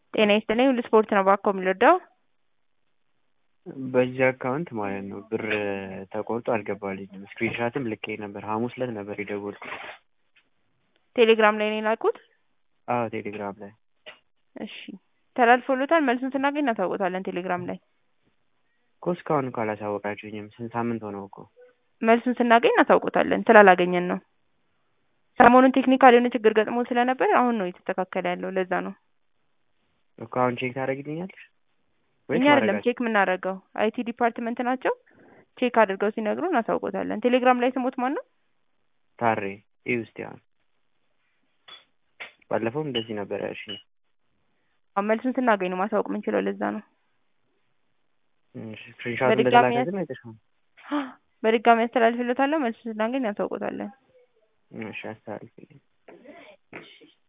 ጤና ይስጥልኝ ሁሉ ስፖርት ነው ባኮ የምንወደው በዚህ አካውንት ማለት ነው ብር ተቆርጦ አልገባልኝም። ስክሪንሻትም ልኬ ነበር። ሐሙስ ዕለት ነበር የደወልኩት። ቴሌግራም ላይ ነው የላኩት። አዎ ቴሌግራም ላይ እሺ ተላልፎሎታል። መልሱን ስናገኝ እናሳውቆታለን። ቴሌግራም ላይ እኮ እስካሁን እኮ አላሳወቃችሁኝም። ስንት ሳምንት ሆነው እኮ። መልሱን ስናገኝ እናሳውቆታለን። ስላላገኘን ነው። ሰሞኑን ቴክኒካል የሆነ ችግር ገጥሞ ስለነበር አሁን ነው የተስተካከለ ያለው። ለዛ ነው እኮ አሁን ቼክ ታደርግልኛለሽ? እኛ አይደለም ቼክ የምናደርገው አይቲ ዲፓርትመንት ናቸው። ቼክ አድርገው ሲነግሩ እናሳውቆታለን። ቴሌግራም ላይ ስሞት ማን ነው? ታሬ ይህ ውስጥ አሁን ባለፈውም እንደዚህ ነበር ያልሽኝ። መልሱን ስናገኝ ነው ማሳወቅ የምንችለው። ለዛ ነው ስክሪንሻቱ እንደተላከ ግን አይተሽው? በድጋሚ ያስተላልፍለታለሁ። መልሱን ስናገኝ እናሳውቆታለን። እሺ አስተላልፍልኝ።